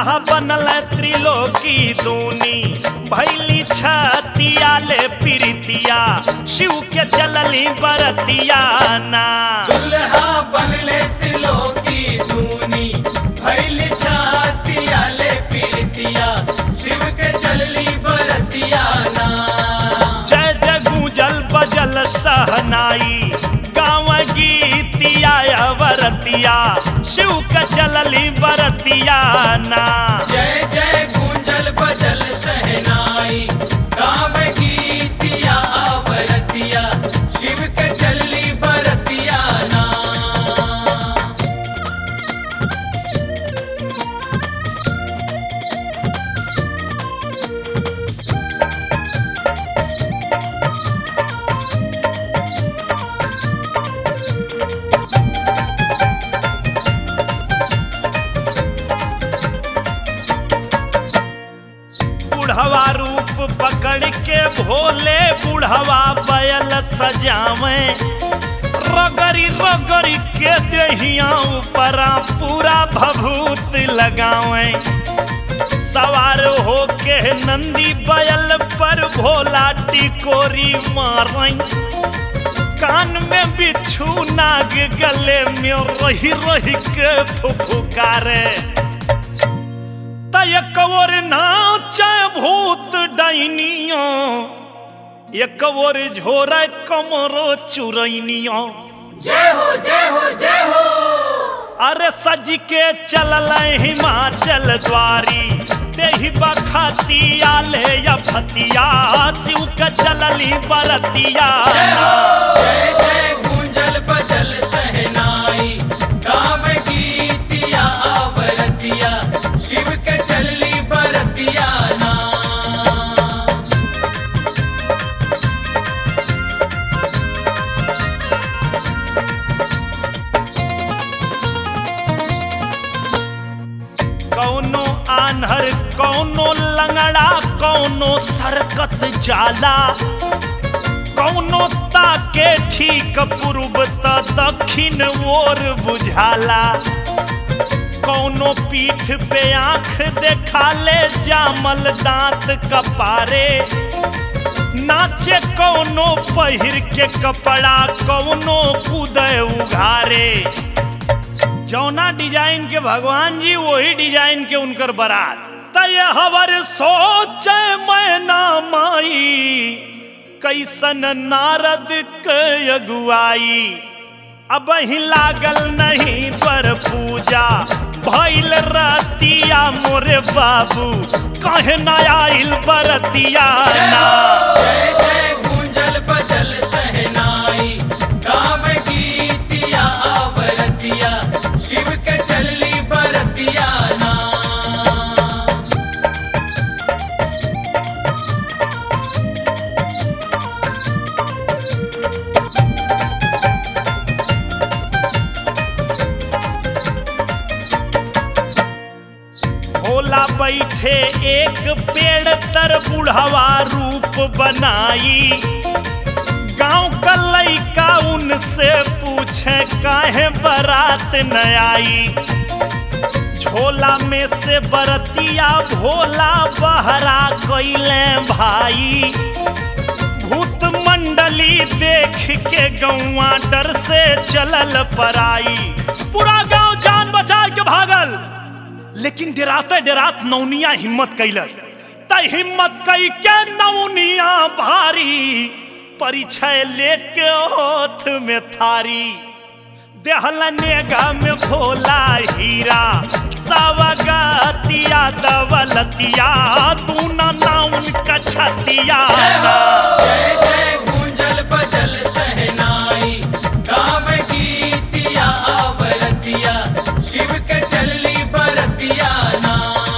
दुल्हा बनल त्रिलोकी दूनी भैली छतिया ले प्रीतिया शिव के चलली बरतिया ना दुल्हा बनले त्रिलोकी दूनी भैल छातिया ले पीरतिया शिव के चलली बरतिया ना जय जय गूंजल बजल सहनाई गाँव गीतिया अवरतिया शिव के चलली बरतिया ना जय जय गुंजल बजल सहनाई गाँव गीतिया आवरतिया शिव के चलली बरतिया ना बुढ़वा रूप पकड़ के भोले बुढ़वा बैल सजावे रगड़ी रगड़ी के देहिया ऊपरा पूरा भभूत लगावे सवार होके नंदी बैल पर भोला टिकोरी मारई कान में बिच्छू नाग गले में रही रही के फुफुकारे एक और नाचे भूत डाइनिया एक और झोरे कमरो चुरैनिया जय हो जय हो जय हो अरे सज के चलल हिमाचल द्वारी देही बखतिया ले या फतिया शिव के चलली बरतिया जय जय गुंजल बजल सहनाई गाँव गीतिया आवरतिया शिव के चलली बरतिया ना कौनो आन्हर कौनो लंगड़ा कौनो सरकत जाला कौनो ताके ठीक पूर्व त दक्षिण ओर बुझाला कौनो पीठ पे आंख देखाले जामल दांत कपारे नाचे कौनो पहिर के कपड़ा कौनो कूदे उघारे जौना डिजाइन के भगवान जी वही डिजाइन के उनकर बारात तय हवर सोच मैना माई कैसन नारद के अगुआई अब ही लागल नहीं पर पूजा भइल रतिया मोरे बाबू कहे ना आइल बरतिया ना जय जय गुंजल बजल सहनाई गाँव गीतिया आवरतिया शिव के चलली बरतिया ना भोला बैठे एक पेड़ तर बुढ़वा रूप बनाई गांव का लइका उनसे पूछे काहे बारात न आई झोला में से बरतिया भोला बहरा कैले भाई भूत मंडली देख के गौवा डर से चलल पराई पूरा गांव जान बचा के भागल लेकिन डराते डरात नौनिया हिम्मत कैलस त हिम्मत कई के नौनिया भारी परिचय लेके होठ में थारी देहल नेगा में भोला हीरा सवगतिया दवलतिया तू ना नाउन कछतिया जय जय गुंजल बजल सहनाई गाँव गीतिया आवरतिया शिव के चलली बरतिया ना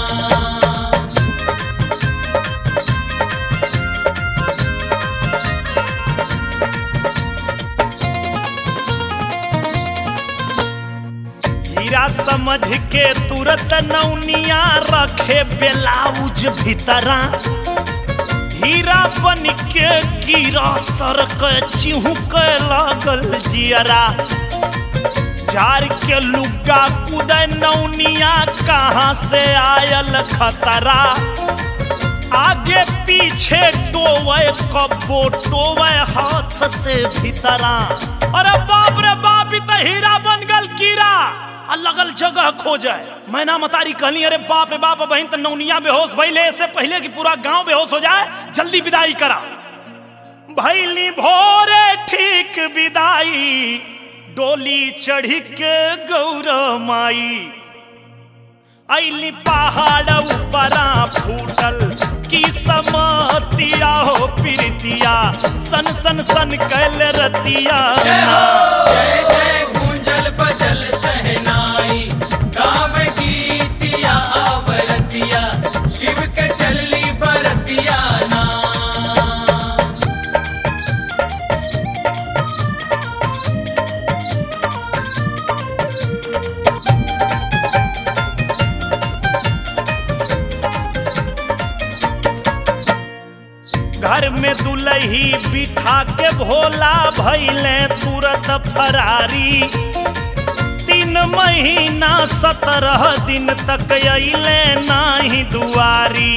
हीरा समझ के तुरंत नौनिया रखे ब्लाउज भीतरा हीरा बन के कीड़ा सर के चिहू के लागल जियरा झाड़ के लुगा कुदे नौनिया कहाँ से आयल खतरा आगे पीछे टोवे कब्बो टोवे हाथ से भीतरा अरे बाप रे बाप ई त हीरा बन गल कीड़ा आ लगल जगह खो जाए मैना मतारी कहली अरे बाप रे बाप बहन त नौनिया बेहोश भइले ऐसे पहले कि पूरा गांव बेहोश हो जाए जल्दी विदाई करा भैली भोरे ठीक विदाई डोली चढ़ी के गौर माई ऐली पहाड़ ऊपरा फूटल की समतिया हो प्रीतिया सन सन सन कैल रतिया जय हो जय जय गूंजल बजल सहनाई गाँव गीतिया आवरतिया शिव के चलली बरतिया ना घर में दुलही बिठा के भोला भैले तुरत फरारी तीन महीना सत्रह दिन तक अइले नाही दुआरी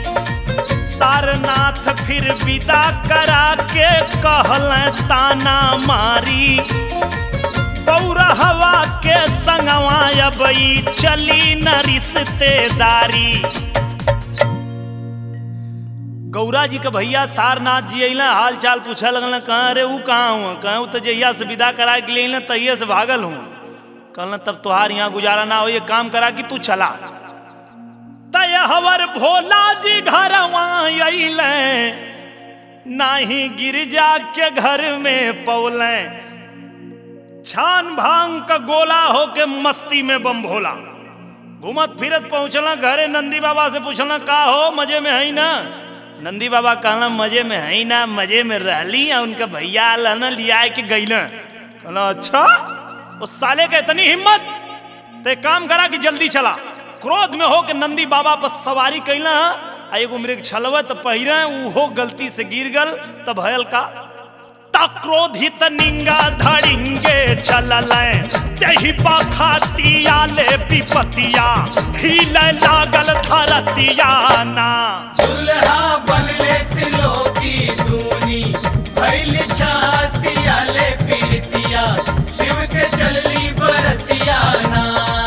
सारनाथ फिर विदा करा के कहल ताना मारी गौरा हवा के संगवा अबई चली न रिश्तेदारी गौरा जी के भैया सारनाथ जी अइला हाल चाल पूछे लगल कहाँ अरे ऊ कहाँ हुआ कहाँ ऊ तो जहिया से विदा करा के लिए तहिए से भागल हूँ कहल तब तुहार यहाँ गुजारा ना हो ये काम करा कि तू चला तय हवर भोला जी घर अइले नाही गिरजा के घर में पौले छान भांग का गोला होके मस्ती में बम भोला घूमत फिरत पहुंचला घरे नंदी बाबा से पूछला का हो मजे में है ना नंदी बाबा कहला मजे में है ना मजे में रहली आ उनका भैया आला ना लिया के गईला कहला अच्छा उस साले के इतनी हिम्मत ते काम करा कि जल्दी चला क्रोध में हो के नंदी बाबा पर सवारी कैला आ एगो मृग छलवत पहिरे उहो गलती से गिर गल तब भयल का क्रोधित निंगा धड़िंगे चलल तेही बखातिया ले विपतिया हिले लागल धरतिया ना दुल्हा बनले तिलोकी दूनी भैल छातिया ले पीरतिया शिव के चलली बरतिया ना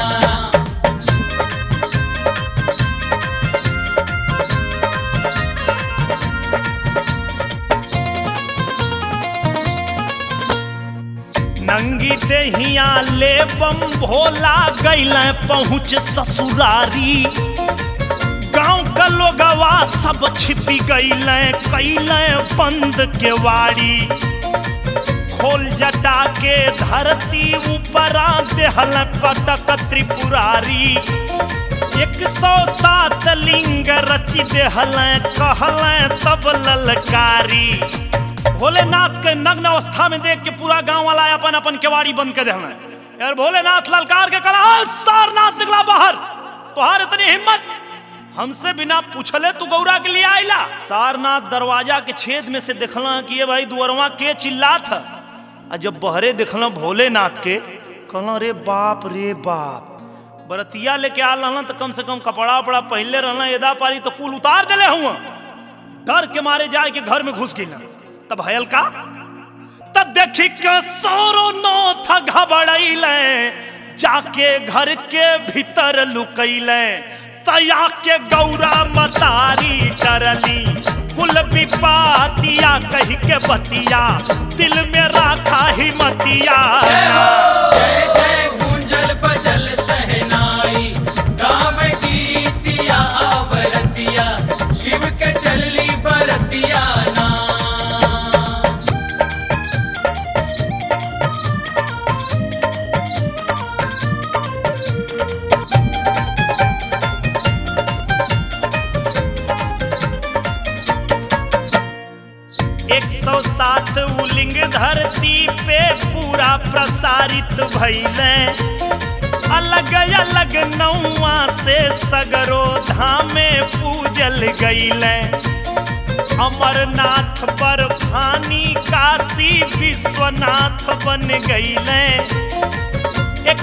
नंगी देहिया ले बम भोला गैल पहुँच ससुरारी गांव का लोगवा सब छिपी गैल कैल बंद के वाड़ी खोल जटा के धरती ऊपरा देहल पटक त्रिपुरारी एक सौ सात लिंग रची देहल कहल तब ललकारी भोलेनाथ के नग्न अवस्था में देख के पूरा गांव वाला अपन अपन केवाड़ी बंद कर देना यार भोलेनाथ ललकार के कला "आ, सारनाथ निकला बाहर तुहार इतनी हिम्मत हमसे बिना पूछले तू गौरा के लिए आइला सारनाथ दरवाजा के छेद में से देखला कि ये भाई दुअरवा के चिल्ला था आ जब बहरे देखला भोलेनाथ के कहला रे बाप रे बाप बरतिया लेके आल रहना तो कम से कम कपड़ा उपड़ा पहले रहना एदा पारी तो कुल उतार दिले हुआ डर के मारे जाए के घर में घुस गिला तब हयल का तब देखी के सोरो नो था घबड़ैले जाके घर के भीतर लुकैले तया के गौरा मतारी डरली कुल विपातिया कही के बतिया दिल में राखा ही मतिया जय जय गूंजल बजल सहनाई गाँव गीतिया आवरतिया शिव के चलली बरतिया ना एक सौ सात उलिंग धरती पे पूरा प्रसारित भैले अलग अलग नौआ से सगरो धामे पूजल गईले अमरनाथ पर भानी काशी विश्वनाथ बन गईले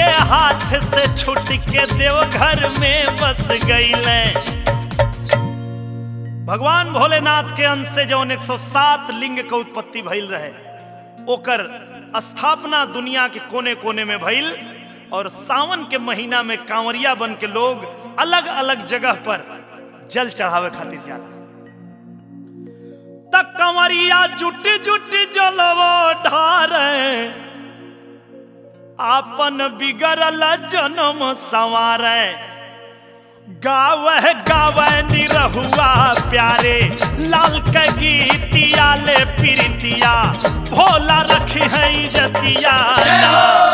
हाथ से छूट के देवघर में बस गईले भगवान भोलेनाथ के अंश से जौन 107 लिंग के उत्पत्ति भइल रहे ओकर स्थापना दुनिया के कोने कोने में भइल और सावन के महीना में कांवरिया बन के लोग अलग अलग जगह पर जल चढ़ावे खातिर जाला तक कंवरिया जुट जुट जलवो ढारे आपन बिगड़ल जन्म संवारे गावे गावे निरहुआ प्यारे लाल के गीतिया ले प्रीतिया भोला रखी है इजतिया ना।